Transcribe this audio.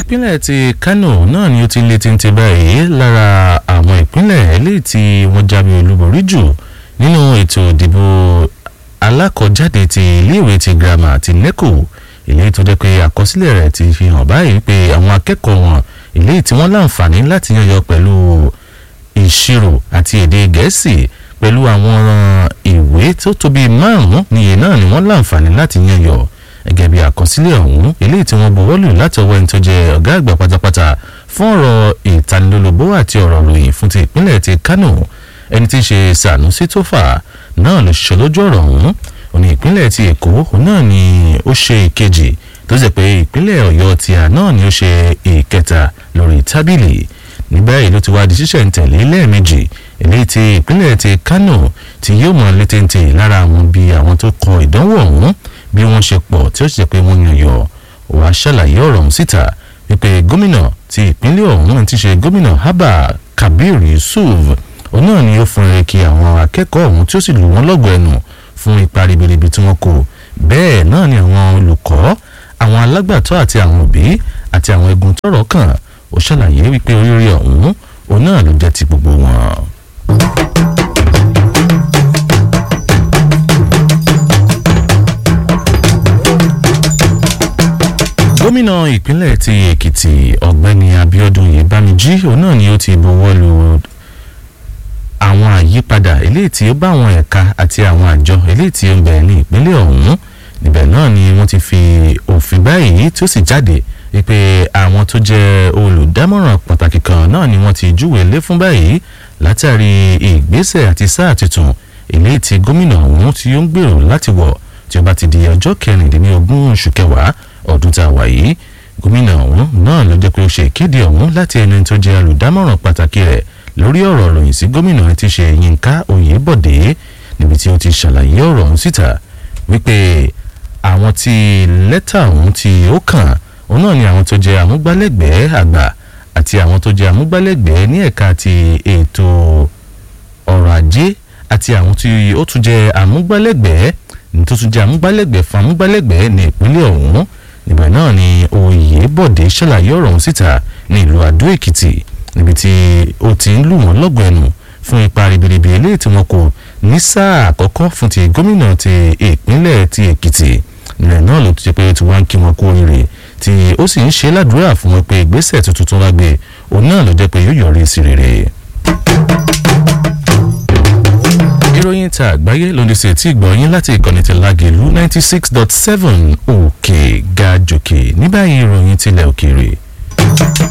ìpínlẹ̀ ti Kano náà ni ó ti lé téńté báyìí lára àwọn ìpínlẹ̀ eléyìí tí wọ́n jáwé olúborí jù nínú ètò ìdìbò alákọ̀jáde ti iléèwé ti girama ti NECO eléyìí tó jẹ́ pé àkọsílẹ̀ rẹ̀ ti fi hàn báyìí pé àwọn akẹ́kọ̀ọ́ wọn eléyìí tí wọ́n láǹfààní láti yọyọ pẹ̀lú ìṣirò àti èdè gẹ̀ẹ́sì pẹ̀lú àwọn ìwé tó tóbi márùn-ún níye náà ni wọ́n láǹfààní láti yọyọ gẹ́gẹ́ bí àkọsílẹ̀ ọ̀hún eléyìí tí wọ́n buwọ́lù láti ọwọ́ ẹni tó jẹ́ ọ̀gá àgbà pátápátá fún ọ̀rọ̀ ìtanilólobó àti ọ̀rọ̀ ròyìn fún ti ìpínlẹ̀ ti Kano ẹni tí í ṣe Sanusi Tofa náà ló ṣiṣẹ́ lójú ọ̀rọ̀ ọ̀hún òní ìpínlẹ̀ ti Èkó náà ni ó ṣe ìkejì tó jẹ́ pé ìpínlẹ̀ Ọ̀yọ́ ti à náà ni ó ṣe ìkẹta lórí tábìlì ní báyìí ló ti wá di ṣíṣẹ̀ ń tẹ̀lé lẹ́ẹ̀mejì eléyìí tí ìpínlẹ̀ ti Kano tí yóò mọ̀ létéńté lára àwọn bí àwọn tó kọ ìdánwò ọ̀hún bí wọ́n ṣe pọ̀ tí ó sì jẹ́ pé wọ́n yan yọ wàá ṣàlàyé ọ̀rọ̀ ọ̀hún síta wípé gómìnà ti ìpínlẹ̀ ọ̀hún ti ṣe gómìnà Abba Kabir Yusuf òun náà ni ó fún rere kí àwọn akẹ́kọ̀ọ́ ọ̀hún tí ó sì lù wọ́n lọ́gọ̀ ẹnu fún ipa ribiribi tí wọ́n kó bẹ́ẹ̀ náà ni àwọn olùkọ́ àwọn alágbàtọ́ àti àwọn òbí àti àwọn egun tọ́rọ̀ kàn ó ṣàlàyé wípé oríire ọ̀hún òun náà ló jẹ́ ti gbogbo wọn. gómìnà ìpínlẹ̀ ti èkìtì ọ̀gbẹ́ni abíọ́dún yèbámijí òun náà ni ó ti buwọ́ lu àwọn àyípadà eléyìí tí ó bá àwọn ẹ̀ka àti àwọn àjọ eléyìí tí ó ń bẹ ní ìpínlẹ̀ ọ̀hún níbẹ̀ náà ni wọ́n ti fi òfin báyìí tí ó sì jáde wípé àwọn tó jẹ́ olùdámọ̀ràn pàtàkì kan náà ni wọ́n ti júwèé lé fún báyìí látàrí ìgbésẹ̀ àti sáà tuntun eléyìí tí gómìnà ọ̀hún tí ó ń gbèrò láti wọ̀ tí ó bá ti di ọjọ́ kẹrìndínlógún oṣù kẹwàá ọdún tá a wà yìí gómìnà ọ̀hún náà ló jẹ́ pé ó ṣe ìkéde ọ̀hún láti ẹni tó jẹ́ olùdámọ̀ràn pàtàkì rẹ̀ lórí ọ̀rọ̀ ròyìn sí gómìnà tí ṣe Yínká Oyèbọ̀dé níbi tí ó ti ṣàlàyé ọ̀rọ̀ ọ̀hún síta wípé àwọn tí lẹ́tà ọ̀hún tí ó kàn òun náà ni àwọn tó jẹ́ amúgbálẹ́gbẹ̀ẹ́ àgbà àti àwọn tó jẹ́ amúgbálẹ́gbẹ̀ẹ́ ní ẹ̀ka ti ètò ọrọ̀ ajé àti àwọn tí ó tún jẹ́ amúgbálẹ́gbẹ̀ẹ́ tó tún jẹ́ amúgbálẹ́gbẹ̀ẹ́ fún amúgbálẹ́gbẹ̀ẹ́ ní ìpínlẹ̀ ọ̀hún níbẹ̀ náà ni Oyèbọ̀dé ṣàlàyé ọ̀rọ̀ ọ̀hún síta ní ìlú Adó Èkìtì níbi tí ó ti ń lù wọ́n lọ́gọ̀ ẹnu fún ipa ribiribi eléyìí tí wọ́n kó ní sáà àkọ́kọ́ fún ti gómìnà ti ìpínlẹ̀ ti Èkìtì nílẹ̀ náà ló ti jẹ́ pé tí wọ́n ń kí wọn kú oríire tí ó sì ń ṣe ládùúrà fún wọn pé ìgbésẹ̀ tuntun tó wá gbé òun náà ló jẹ́ pé yóò yọrí sí rere. ìròyìn ta àgbáyé ló ń ṣe tí ìgbọ̀nyín láti ìkànnì ti Lágelú ninety six dot seven òkè ga jòkè ní báyìí ìròyìn tilẹ̀ òkèèrè.